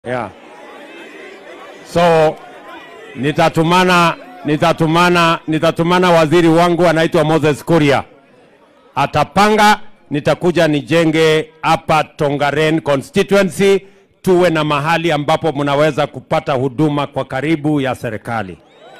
Yeah. So nitatumana nitatumana nitatumana waziri wangu anaitwa Moses Kuria. Atapanga nitakuja nijenge hapa Tongaren constituency tuwe na mahali ambapo mnaweza kupata huduma kwa karibu ya serikali.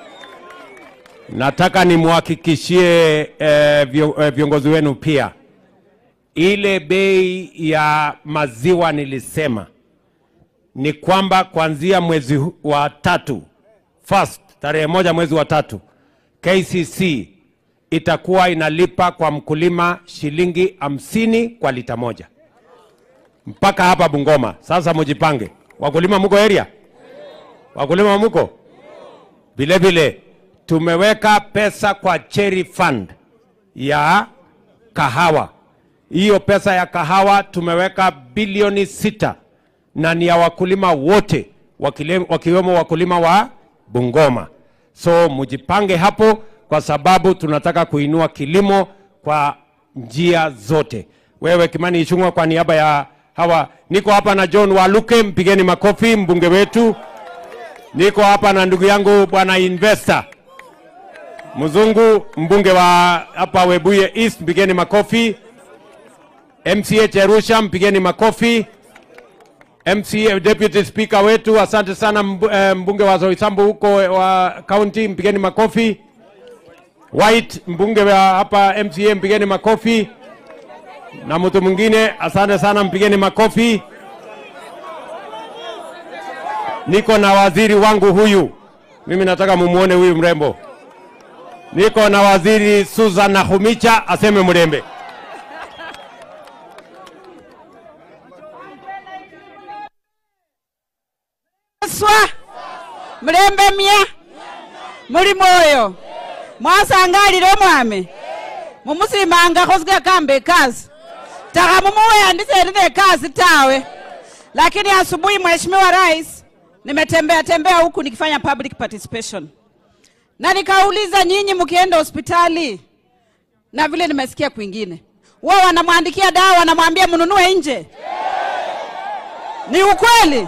Nataka nimwhakikishie eh, vio- eh, viongozi wenu pia ile bei ya maziwa nilisema ni kwamba kuanzia mwezi hu- wa tatu first tarehe moja mwezi wa tatu KCC itakuwa inalipa kwa mkulima shilingi hamsini kwa lita moja mpaka hapa Bungoma. Sasa mujipange, wakulima muko area, wakulima muko vile vile. Tumeweka pesa kwa cherry fund ya kahawa. Hiyo pesa ya kahawa tumeweka bilioni sita na ni ya wakulima wote wakile- wakiwemo wakulima wa Bungoma. So mjipange hapo, kwa sababu tunataka kuinua kilimo kwa njia zote. Wewe Kimani Ichung'wa, kwa niaba ya hawa, niko hapa na John Waluke, mpigeni makofi, mbunge wetu. Niko hapa na ndugu yangu bwana investor Mzungu, mbunge wa hapa Webuye East, mpigeni makofi. MCH Arusha, mpigeni makofi. MCA Deputy Speaker wetu, asante sana mbu- eh, mbunge wa Zoisambu huko wa county, mpigeni makofi. White mbunge wa hapa MCA, mpigeni makofi. Na mtu mwingine, asante sana, mpigeni makofi. Niko na waziri wangu huyu, mimi nataka mumuone huyu mrembo. Niko na waziri Susan Nakhumicha, aseme mrembe. swa mulembe mya muli mwoyo mwasangalile omwami mumusimangakho sikakamba ekasi taka mumuweyandiseni nekasi tawe lakini asubuhi mheshimiwa rais nimetembea tembea huku nikifanya public participation na nikauliza nyinyi mkienda hospitali na vile nimesikia kwingine wao wanamwandikia dawa wanamwambia mnunue nje ni ukweli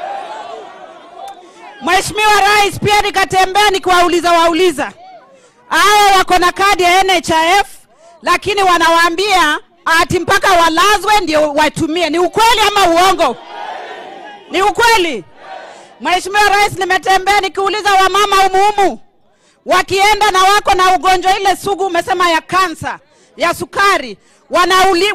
Mheshimiwa Rais, pia nikatembea nikiwauliza wauliza hawa wako na kadi ya NHIF, lakini wanawaambia ati mpaka walazwe ndio watumie. Ni ukweli ama uongo? Ni ukweli. Mheshimiwa Rais, nimetembea nikiuliza wamama umuhumu wakienda na wako na ugonjwa ile sugu umesema ya kansa ya sukari wanauli,